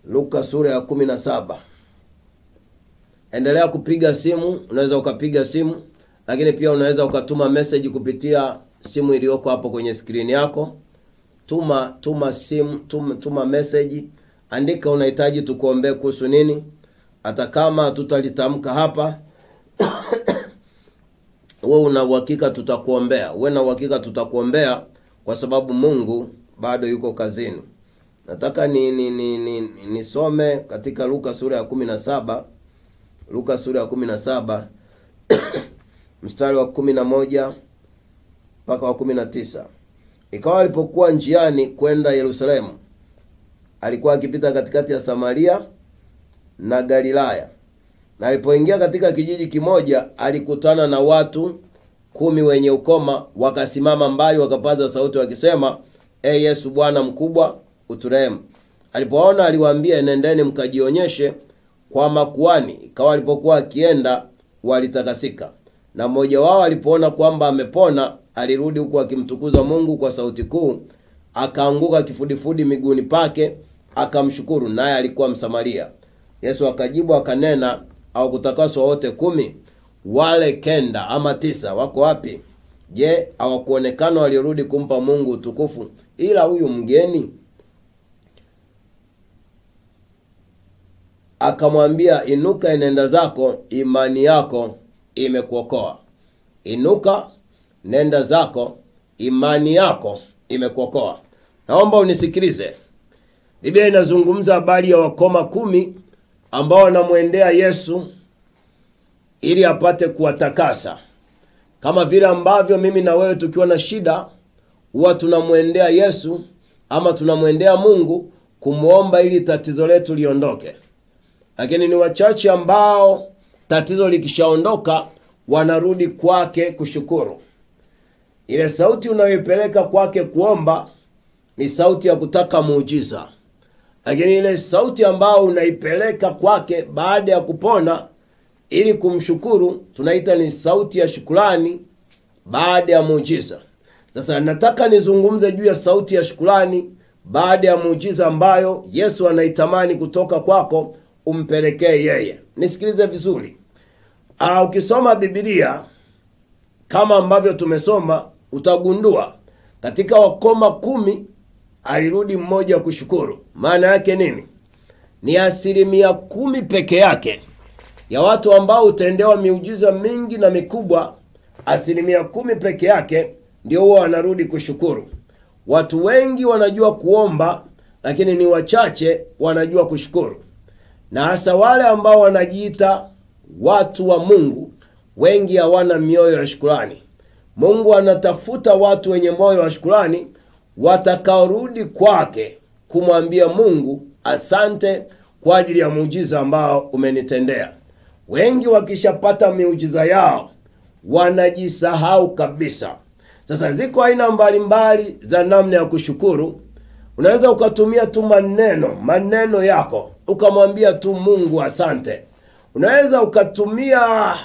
luka sura ya kumi na saba endelea kupiga simu unaweza ukapiga simu lakini pia unaweza ukatuma message kupitia simu iliyoko hapo kwenye skrini yako tuma tuma simu tuma, tuma message andika unahitaji tukuombee kuhusu nini hata kama tutalitamka hapa we una uhakika tutakuombea uwe na uhakika tutakuombea kwa sababu mungu bado yuko kazini nataka ni ni ni, ni, ni nisome katika luka sura ya kumi na saba luka sura ya kumi na saba mstari wa kumi na moja mpaka wa kumi na tisa ikawa alipokuwa njiani kwenda yerusalemu alikuwa akipita katikati ya samaria na galilaya na alipoingia katika kijiji kimoja alikutana na watu kumi wenye ukoma wakasimama mbali wakapaza sauti wakisema e yesu bwana mkubwa uturehemu alipoona aliwaambia nendeni mkajionyeshe kwa makuani ikawa alipokuwa akienda walitakasika na mmoja wao alipoona kwamba amepona alirudi huku akimtukuza mungu kwa sauti kuu akaanguka kifudifudi miguuni pake akamshukuru naye alikuwa msamaria yesu akajibu akanena au kutakaswa wote kumi wale kenda ama tisa wako wapi je hawakuonekana waliorudi kumpa mungu utukufu ila huyu mgeni akamwambia inuka enenda zako imani yako imekuokoa inuka nenda zako imani yako imekuokoa naomba unisikilize biblia inazungumza habari ya wakoma kumi ambao wanamwendea yesu ili apate kuwatakasa kama vile ambavyo mimi na wewe tukiwa na shida huwa tunamwendea yesu ama tunamwendea mungu kumwomba ili tatizo letu liondoke lakini ni wachache ambao tatizo likishaondoka wanarudi kwake kushukuru ile sauti unayoipeleka kwake kuomba ni sauti ya kutaka muujiza lakini ile sauti ambayo unaipeleka kwake baada ya kupona ili kumshukuru tunaita ni sauti ya shukurani baada ya muujiza sasa nataka nizungumze juu ya sauti ya shukurani baada ya muujiza ambayo yesu anaitamani kutoka kwako umpelekee yeye nisikilize vizuri Aa, ukisoma bibilia kama ambavyo tumesoma utagundua katika wakoma kumi alirudi mmoja kushukuru maana yake nini ni asilimia kumi peke yake ya watu ambao hutendewa miujiza mingi na mikubwa asilimia kumi peke yake ndio huwa wanarudi kushukuru watu wengi wanajua kuomba lakini ni wachache wanajua kushukuru na hasa wale ambao wanajiita watu wa mungu wengi hawana mioyo ya shukurani mungu anatafuta watu wenye moyo wa shukurani watakaorudi kwake kumwambia mungu asante kwa ajili ya muujiza ambao umenitendea wengi wakishapata miujiza yao wanajisahau kabisa sasa ziko aina mbalimbali za namna ya kushukuru unaweza ukatumia tu maneno maneno yako ukamwambia tu mungu asante unaweza ukatumia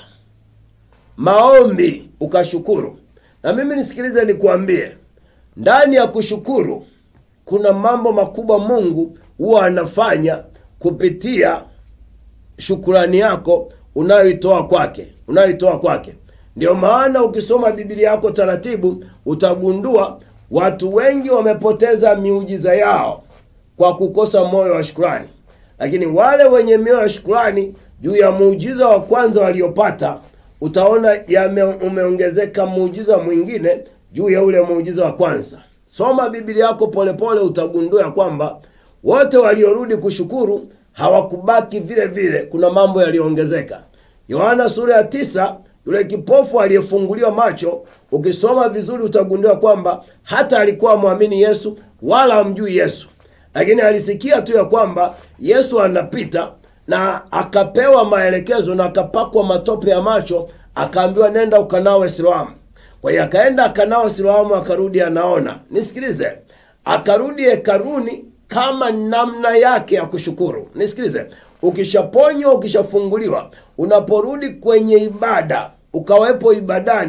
maombi ukashukuru na mimi nisikilize nikuambie ndani ya kushukuru kuna mambo makubwa mungu huwa anafanya kupitia shukurani yako unayoitoa kwake unayoitoa kwake ndio maana ukisoma biblia yako taratibu utagundua watu wengi wamepoteza miujiza yao kwa kukosa moyo wa shukurani lakini wale wenye mioyo ya shukurani juu ya muujiza wa kwanza waliopata utaona yame umeongezeka muujiza mwingine juu ya ule muujiza wa kwanza soma biblia yako polepole utagundua ya kwamba wote waliorudi kushukuru hawakubaki vile vile kuna mambo yaliyoongezeka yohana sura ya tisa yule kipofu aliyefunguliwa macho ukisoma vizuri utagundua kwamba hata alikuwa mwamini yesu wala amjui yesu lakini alisikia tu ya kwamba yesu anapita na akapewa maelekezo na akapakwa matope ya macho akaambiwa nenda ukanawe siloamu kwa hiyo akaenda akanawe siloamu akarudi anaona nisikilize akarudi hekaruni kama namna yake ya kushukuru nisikilize ukishaponywa ukishafunguliwa unaporudi kwenye ibada ukawepo ibadani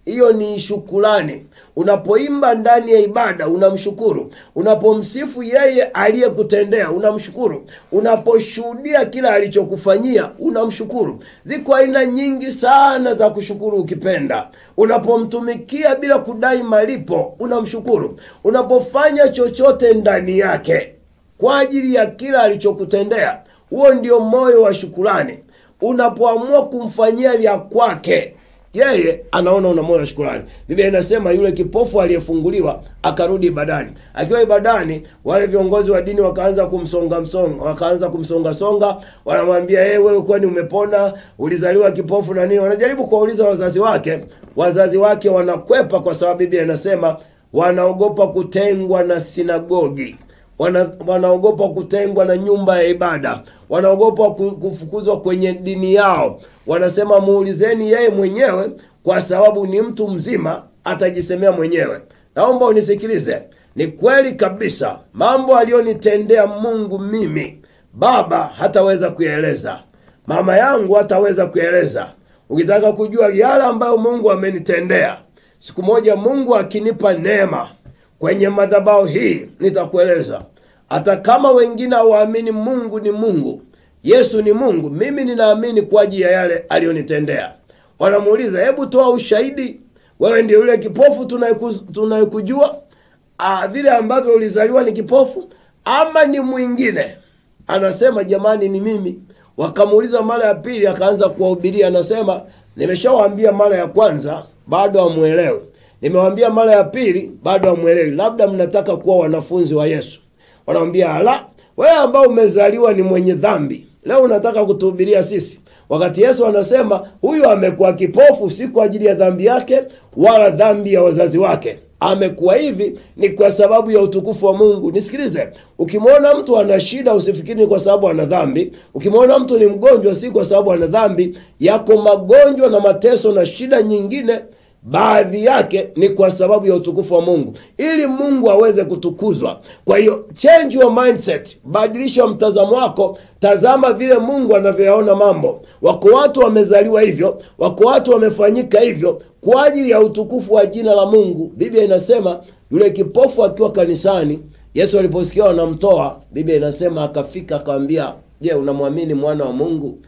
hiyo ni shukurani unapoimba ndani ya ibada unamshukuru unapomsifu yeye aliyekutendea unamshukuru unaposhuhudia kila alichokufanyia unamshukuru ziko aina nyingi sana za kushukuru ukipenda unapomtumikia bila kudai malipo unamshukuru unapofanya chochote ndani yake kwa ajili ya kila alichokutendea huo ndio moyo wa shukurani unapoamua kumfanyia vya kwake yeye anaona una moyo wa shukurani biblia inasema yule kipofu aliyefunguliwa akarudi ibadani akiwa ibadani wale viongozi wa dini wakaanza kumsonga msonga wakaanza kumsonga songa wanamwambia hey, wewe kwani umepona ulizaliwa kipofu na nini wanajaribu kuwauliza wazazi wake wazazi wake wanakwepa kwa sababu biblia inasema wanaogopa kutengwa na sinagogi wana, wanaogopa kutengwa na nyumba ya ibada wanaogopa ku- kufukuzwa kwenye dini yao wanasema muulizeni yeye mwenyewe kwa sababu ni mtu mzima atajisemea mwenyewe naomba unisikilize ni kweli kabisa mambo aliyonitendea mungu mimi baba hataweza kuyaeleza mama yangu hataweza kuyaeleza ukitaka kujua yale ambayo mungu amenitendea siku moja mungu akinipa neema kwenye madhabahu hii nitakueleza hata kama wengine hawaamini mungu ni mungu yesu ni mungu mimi ninaamini kwa ajili ya yale aliyonitendea wanamuuliza hebu toa ushahidi wewe ndio yule kipofu tunayeku- tunayekujua Ah, vile ambavyo ulizaliwa ni kipofu ama ni mwingine anasema jamani ni mimi wakamuuliza mara ya pili akaanza kuwahubiria anasema nimeshawaambia mara ya kwanza bado hamwelewi nimewambia mara ya pili bado hamwelewi labda mnataka kuwa wanafunzi wa yesu wanamwambia ala wewe ambao umezaliwa ni mwenye dhambi leo unataka kutuhubiria sisi wakati yesu anasema huyu amekuwa kipofu si kwa ajili ya dhambi yake wala dhambi ya wazazi wake amekuwa hivi ni kwa sababu ya utukufu wa mungu nisikilize ukimwona mtu ana shida usifikiri ni kwa sababu ana dhambi ukimwona mtu ni mgonjwa si kwa sababu ana dhambi yako magonjwa na mateso na shida nyingine baadhi yake ni kwa sababu ya utukufu wa mungu ili mungu aweze kutukuzwa kwa hiyo change your mindset badilisha mtazamo wako tazama vile mungu anavyoyaona mambo wako watu wamezaliwa hivyo wako watu wamefanyika hivyo kwa ajili ya utukufu wa jina la mungu biblia inasema yule kipofu akiwa kanisani yesu aliposikia wanamtoa biblia inasema akafika akawambia je unamwamini mwana wa mungu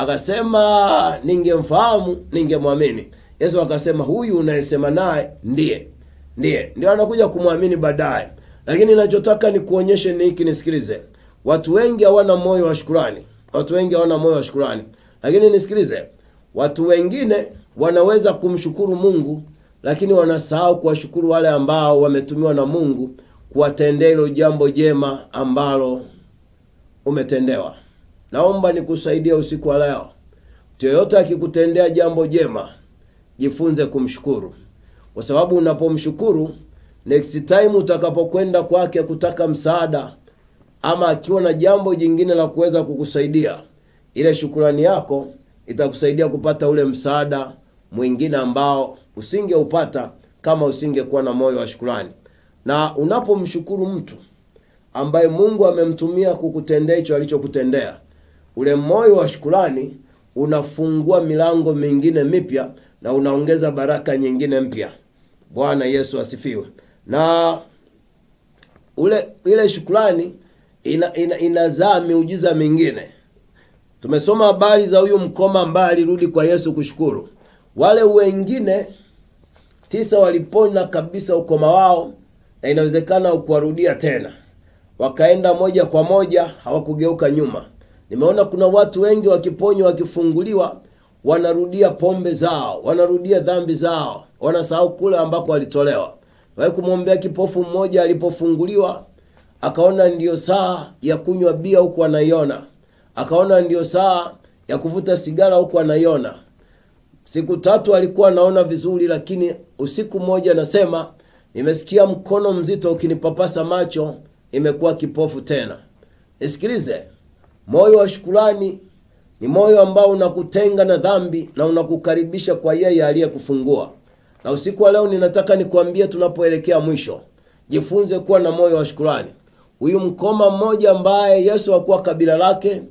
akasema ningemfahamu ningemwamini yesu akasema huyu unayesema naye ndiye ndiye ndio anakuja kumwamini baadaye lakini nachotaka nikuonyeshe ni hiki nisikilize watu wengi hawana moyo wa shukurani watu wengi hawana moyo wa shukurani lakini nisikilize watu wengine wanaweza kumshukuru mungu lakini wanasahau kuwashukuru wale ambao wametumiwa na mungu kuwatendea hilo jambo jema ambalo umetendewa naomba nikusaidia usiku wa leo mtu yoyote akikutendea jambo jema jifunze kumshukuru kwa sababu unapomshukuru next time utakapokwenda kwake kutaka msaada ama akiwa na jambo jingine la kuweza kukusaidia ile shukurani yako itakusaidia kupata ule msaada mwingine ambao usingeupata kama usingekuwa na moyo wa shukurani na unapomshukuru mtu ambaye mungu amemtumia kukutendea hicho alichokutendea ule moyo wa shukurani unafungua milango mingine mipya na unaongeza baraka nyingine mpya bwana yesu asifiwe na ule ile shukurani ina, ina, inazaa miujiza mingine tumesoma habari za huyu mkoma ambaye alirudi kwa yesu kushukuru wale wengine tisa walipona kabisa ukoma wao na inawezekana ukuwarudia tena wakaenda moja kwa moja hawakugeuka nyuma nimeona kuna watu wengi wakiponywa wakifunguliwa wanarudia pombe zao wanarudia dhambi zao wanasahau kule ambako walitolewa wai kumwombea kipofu mmoja alipofunguliwa akaona ndiyo saa ya kunywa bia huku anaiona akaona ndiyo saa ya kuvuta sigara huku anaiona siku tatu alikuwa anaona vizuri lakini usiku mmoja anasema nimesikia mkono mzito ukinipapasa macho imekuwa kipofu tena nisikilize moyo wa shukurani ni moyo ambao unakutenga na dhambi na unakukaribisha kwa yeye aliyekufungua na usiku wa leo ninataka nikuambie tunapoelekea mwisho jifunze kuwa na moyo wa shukurani huyu mkoma mmoja ambaye yesu hakuwa kabila lake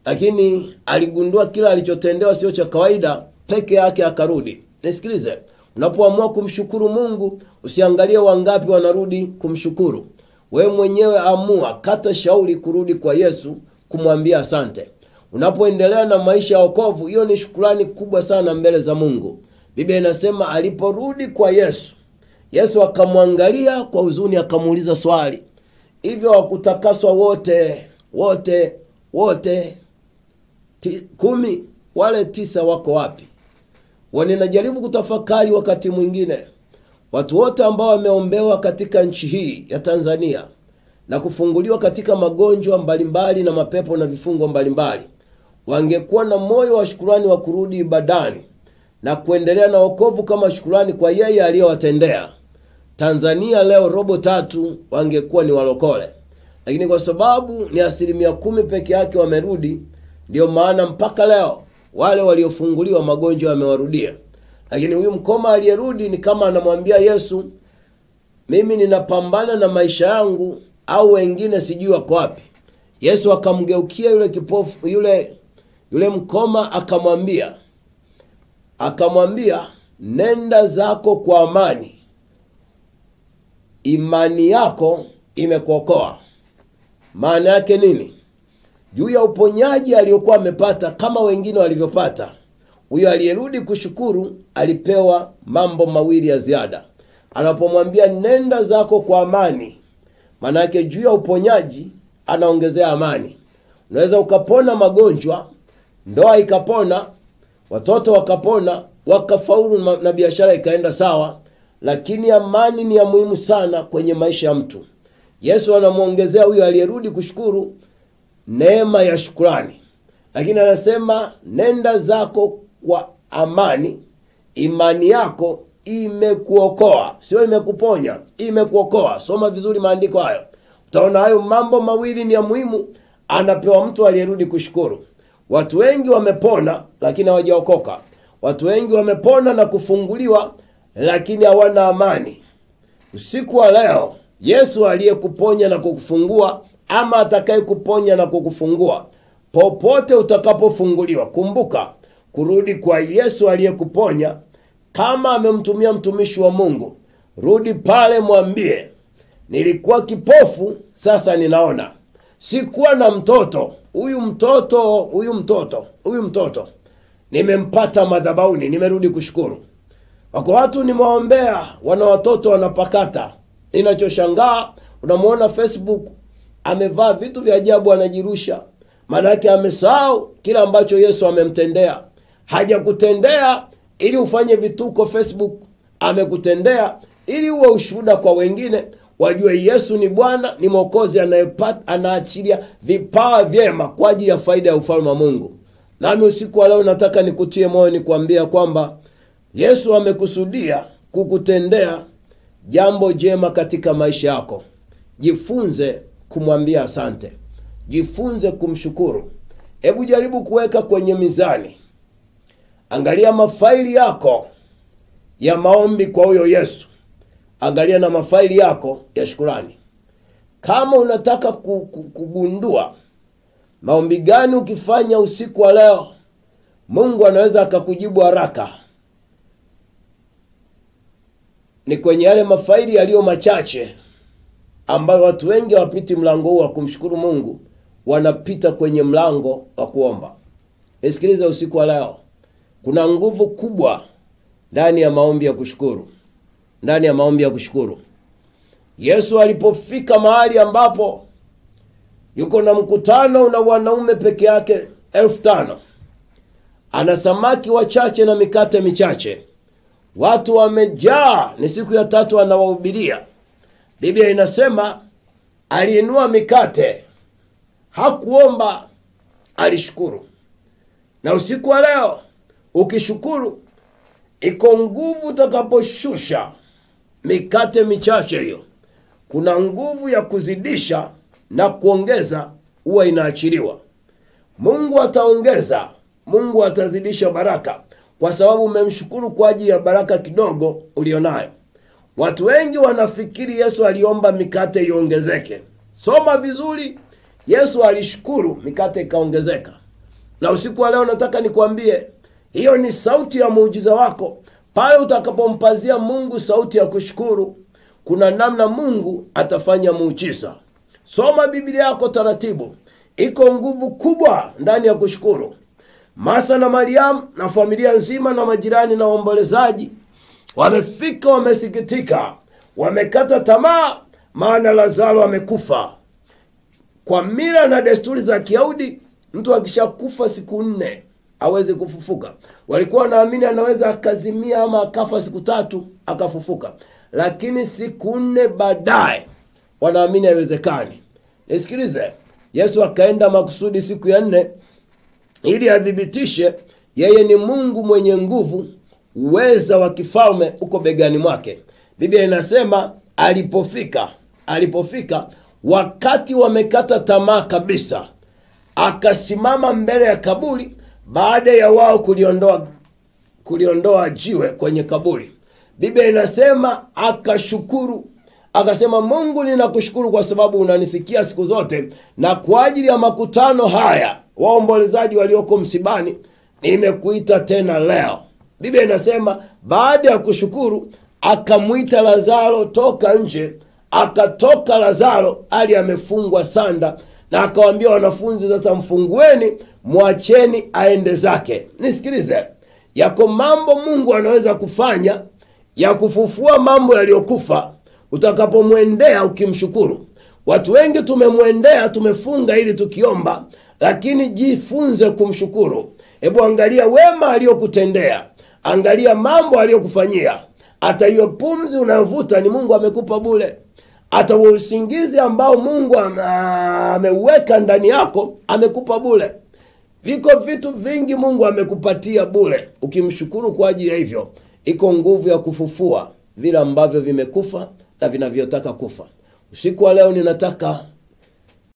lakini aligundua kila alichotendewa sio cha kawaida peke yake akarudi nisikilize unapoamua kumshukuru mungu usiangalie wangapi wanarudi kumshukuru wewe mwenyewe amua kata shauri kurudi kwa yesu kumwambia asante unapoendelea na maisha ya wokovu hiyo ni shukurani kubwa sana mbele za mungu biblia inasema aliporudi kwa yesu yesu akamwangalia kwa huzuni akamuuliza swali hivyo wakutakaswa wote wote wote ti, kumi wale tisa wako wapi waninajaribu kutafakari wakati mwingine watu wote ambao wameombewa katika nchi hii ya tanzania na kufunguliwa katika magonjwa mbalimbali na mapepo na vifungo mbalimbali wangekuwa na moyo wa shukurani wa kurudi ibadani na kuendelea na wokovu kama shukurani kwa yeye aliyowatendea tanzania leo robo tatu wangekuwa ni walokole lakini kwa sababu ni asilimia kumi peke yake wamerudi ndio maana mpaka leo wale waliofunguliwa magonjwa yamewarudia lakini huyu mkoma aliyerudi ni kama anamwambia yesu mimi ninapambana na maisha yangu au wengine sijui wako wapi yesu akamgeukia yule kipofu yule yule mkoma akamwambia akamwambia nenda zako kwa amani imani yako imekuokoa maana yake nini juu ya uponyaji aliyokuwa amepata kama wengine walivyopata huyo aliyerudi kushukuru alipewa mambo mawili ya ziada anapomwambia nenda zako kwa amani maanake juu ya uponyaji anaongezea amani unaweza ukapona magonjwa ndoa ikapona watoto wakapona wakafaulu na biashara ikaenda sawa lakini amani ni ya muhimu sana kwenye maisha ya mtu yesu anamwongezea huyo aliyerudi kushukuru neema ya shukurani lakini anasema nenda zako kwa amani imani yako imekuokoa sio imekuponya imekuokoa soma vizuri maandiko hayo utaona hayo mambo mawili ni ya muhimu anapewa mtu aliyerudi kushukuru watu wengi wamepona lakini hawajaokoka watu wengi wamepona na kufunguliwa lakini hawana amani usiku wa leo yesu aliyekuponya na kukufungua ama atakaye kuponya na kukufungua popote utakapofunguliwa kumbuka kurudi kwa yesu aliyekuponya kama amemtumia mtumishi wa mungu rudi pale mwambie nilikuwa kipofu sasa ninaona sikuwa na mtoto huyu mtoto huyu mtoto huyu mtoto nimempata madhabauni nimerudi kushukuru wako watu nimewaombea wana watoto wanapakata ninachoshangaa unamwona facebook amevaa vitu vya ajabu anajirusha maanake amesahau kile ambacho yesu amemtendea hajakutendea ili ufanye vituko facebook amekutendea ili uwe ushuhuda kwa wengine wajue yesu ni bwana ni mwokozi anaachilia vipawa vyema kwa ajili ya faida ya ufalme wa mungu nami usiku wa leo nataka nikutie moyo nikuambia kwamba yesu amekusudia kukutendea jambo jema katika maisha yako jifunze kumwambia asante jifunze kumshukuru hebu jaribu kuweka kwenye mizani angalia mafaili yako ya maombi kwa huyo yesu angalia na mafaili yako ya shukurani kama unataka kugundua maombi gani ukifanya usiku wa leo mungu anaweza akakujibu haraka ni kwenye yale mafaili yaliyo machache ambayo watu wengi hawapiti mlango huu wa kumshukuru mungu wanapita kwenye mlango wa kuomba nisikilize usiku wa leo kuna nguvu kubwa ndani ya maombi ya kushukuru ndani ya maombi ya kushukuru yesu alipofika mahali ambapo yuko na mkutano na wanaume peke yake elfu tano ana samaki wachache na mikate michache watu wamejaa ni siku ya tatu anawahubiria biblia inasema aliinua mikate hakuomba alishukuru na usiku wa leo ukishukuru iko nguvu utakaposhusha mikate michache hiyo kuna nguvu ya kuzidisha na kuongeza huwa inaachiliwa mungu ataongeza mungu atazidisha baraka kwa sababu umemshukuru kwa ajili ya baraka kidogo ulionayo watu wengi wanafikiri yesu aliomba mikate iongezeke soma vizuri yesu alishukuru mikate ikaongezeka na usiku wa leo nataka nikwambie hiyo ni sauti ya muujiza wako pale utakapompazia mungu sauti ya kushukuru kuna namna mungu atafanya muujiza soma biblia yako taratibu iko nguvu kubwa ndani ya kushukuru martha na mariamu na familia nzima na majirani na waombolezaji wamefika wamesikitika wamekata tamaa maana lazaro amekufa kwa mila na desturi za kiyahudi mtu akishakufa siku nne awezi kufufuka walikuwa wanaamini anaweza akazimia ama akafa siku tatu akafufuka lakini siku nne baadaye wanaamini haiwezekani nisikilize yesu akaenda makusudi siku ya nne ili athibitishe yeye ni mungu mwenye nguvu uweza wa kifalme uko begani mwake biblia inasema alipofika alipofika wakati wamekata tamaa kabisa akasimama mbele ya kaburi baada ya wao kuliondoa kuliondoa jiwe kwenye kaburi biblia inasema akashukuru akasema mungu ninakushukuru kwa sababu unanisikia siku zote na kwa ajili ya makutano haya waombolezaji walioko msibani nimekuita tena leo biblia inasema baada ya kushukuru akamwita lazaro toka nje akatoka lazaro ali amefungwa sanda na akawaambia wanafunzi sasa mfungueni mwacheni aende zake nisikilize yako mambo mungu anaweza kufanya ya kufufua mambo yaliyokufa utakapomwendea ukimshukuru watu wengi tumemwendea tumefunga ili tukiomba lakini jifunze kumshukuru hebu angalia wema aliyokutendea angalia mambo aliyokufanyia hata hiyo pumzi unayovuta ni mungu amekupa bule hata huo usingizi ambao mungu ameuweka ndani yako amekupa bule viko vitu vingi mungu amekupatia bule ukimshukuru kwa ajili ya hivyo iko nguvu ya kufufua vile ambavyo vimekufa na vinavyotaka kufa usiku wa leo ninataka